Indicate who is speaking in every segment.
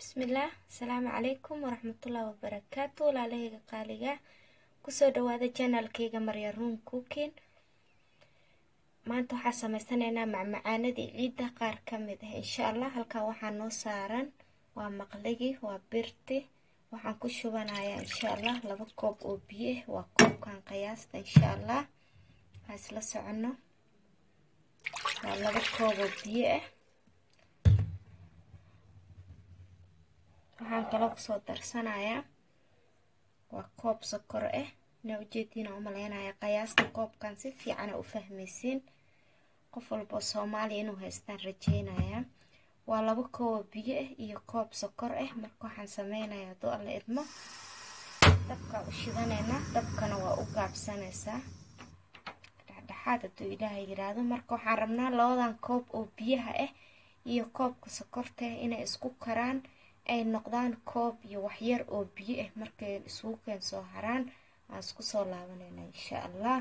Speaker 1: bismillaah asalaamu calaykum waraxmatullaahi wabarakaatu walaalahayga qaaliga kusoo dhawaada janaalkayga marya ruun cookin maanta waxaa sameysanaynaa macmacaanadii ciidda qaar ka mid ah insha allah halkaa waxaa noo saaran waa maqligii waa birti waxaan ku shubanayaa insha allah laba koob oo biyo ah waa koobkan qiyaasta insha allah waxaa isla socono waa laba koob oo biyo ah waxaan kaloo kusoo darsanayaa waa koob sokor ah inaa ujeediina umaleynaya qiyaasta koobkan si fiicana u fahmaysiin qof walboo soomaaliya inuu haystaan rajeynayaa waa laba koobo biyo ah iyo koob sokor ah marka waxaan sameynaya hadduu alla idmo dabkaa u shidaneynaa dabkana waa u gaabsanaysaa dhexdhexaad hadduu ilaahay yiraahdo marka waxaan rabnaa labadan koob oo biyaha ah iyo koobka sokorta ah inay isku karaan ay noqdaan koob iyo waxyar oo biyo ah markay isugu keen soo haraan aan isku soo laabanayna insha allah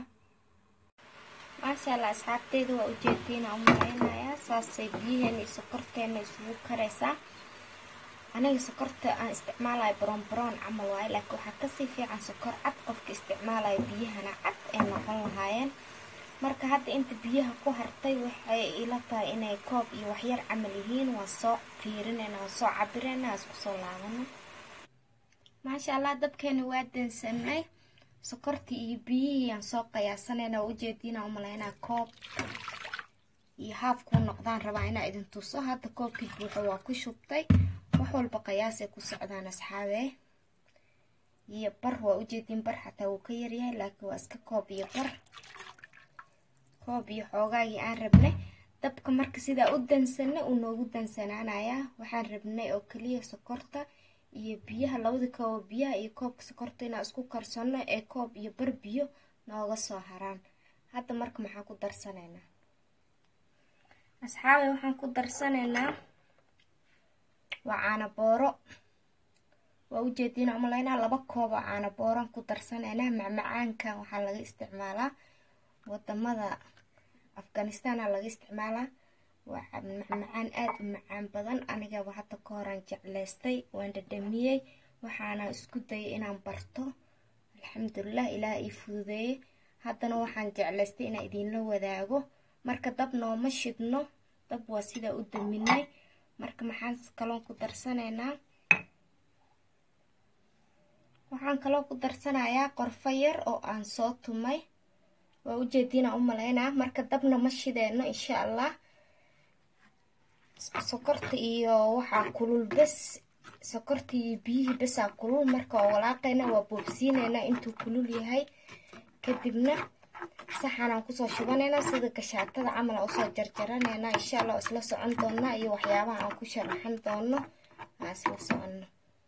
Speaker 1: maasha allah asxaabteyda waa ujeediina umalaynayaa saasay biyaheena iyo sokorteena isugu karaysaa aniga sokorta aan isticmaalayo brown brown camal waaye laakiin waxaa kasii fiican sokor cad qofka isticmaalayo biyahana cad ay noqon lahaayeen marka hadda inta biyaha ku hartay waxay ila tahay inay koob iyo waxyar camal yihiin waa soo fiirinayna waa soo cabirayna waa isku soo laabano maasha allah dabkeena waa dansanay sokortii iyo biyihii aan soo qiyaasanayna waa ujeediina umalaynaa koob iyo haaf kuu noqdaan rabaa inaa idin tuso hadda koobkii buuxo waa ku shubtay wax walba qiyaasay ku socdaan asxaabe iyo bar waa ujeediin bar xataa wuu ka yaryahay laakiin waa iska koob iyo bar koob iyo xoogaagii aan rabnay dabka marka sidaa u dansanay uu noogu dansanaanayaa waxaan rabnay oo keliya sokorta iyo biyaha labada koobo biyaha iyo koobka sokorta inaan isku karsano ee koob iyo bar biyo nooga soo haraan hadda marka maxaan ku darsanaynaa asxaabe waxaan ku darsanaynaa waa caana booro waa ujeediina umalaynaa laba koob oo caana booran ku darsanaynaa macmacaankan waxaa laga isticmaalaa wadamada afghanistaana laga isticmaalaa waa macmacaan aada u macaan badan anigaba hadda ka horaan jeclaystay waan dhadhamiyey waxaana isku dayay inaan barto alxamdulilah ilaah ii fududeeyey haddana waxaan jeclaystay inaan idinla wadaago marka dab nooma shidno dab waa sidaa u daminay marka maxaan kaloon ku darsanaynaa waxaan kaloo ku darsanayaa qorfo yar oo aan soo tumay waa ujeediina u malaynaa marka dabna ma shideeno insha allah sokorta iyo waxaa kulul bes sokorta iyo biyihii besaa kulul marka waa walaaqayna waa boobsiinayna intuu kulul yahay kadibna saxanaan kusoo shubanaynaa sida gashaatada camal aan usoo jarjaranayna insha allah oo isla socon doonaa iyo waxyaabaha aan ku sharaxan doono aan isla soconno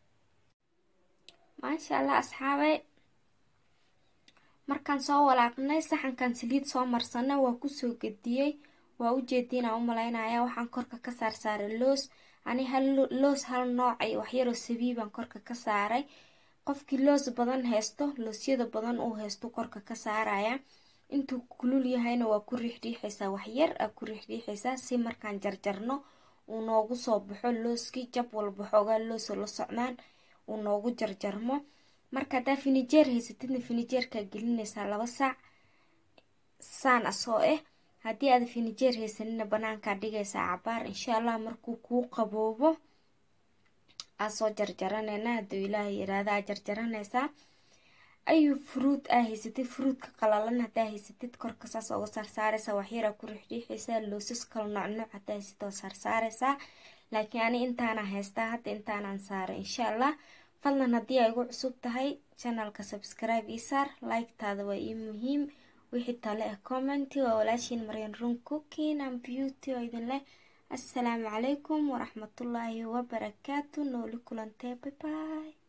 Speaker 1: maasha allah asxaabay markaan soo walaaqnay saxankan saliid soo marsanay waa kusoo gediyey waa ujeediinaa u malaynaya waxaan korka ka saar saaray loos ani hal loos hal noocay waxyaroo sabiibaan korka ka saaray qofkii loos badan haysto loosyada badan uu haysto korka ka saaraya intuu kulul yahayna waa ku riixriixaysaa waxyar aa ku riixriixaysaa si markaan jarjarno uu noogu soo baxo looskii jab walba xoogaa looso la socdaan uu noogu jarjarmo marka haddaa finijeer haysatidna finijeerkaa gelinaysaa laba saac saan asoo ah haddii aad finijeer haysanina banaankaa dhigaysaa cabaar insha allah markuu kuu qaboobo aad soo jarjaranayna hadduu ilaahay yiraahda aad jarjaranaysaa ayuu fruud aa haysatid fruudka qalalan haddaa haysatid korka saas uga saarsaaraysaa waxyaraa ku riixriixaysaa loosas kala noocnooc haddaa haysatid oo saarsaaraysaa laakiin ani intaana haystaa hadda intaanaan saaray insha allah fadlan haddii ay igu cusub tahay janalka subscribe ii saar like-taada waa ii muhiim wixii tale ah commenti waa walaashiin maryan run cooking and beauty oo idin leh assalaamu calaykum waraxmatullaahi wabarakaatu nooli kulantee bye bye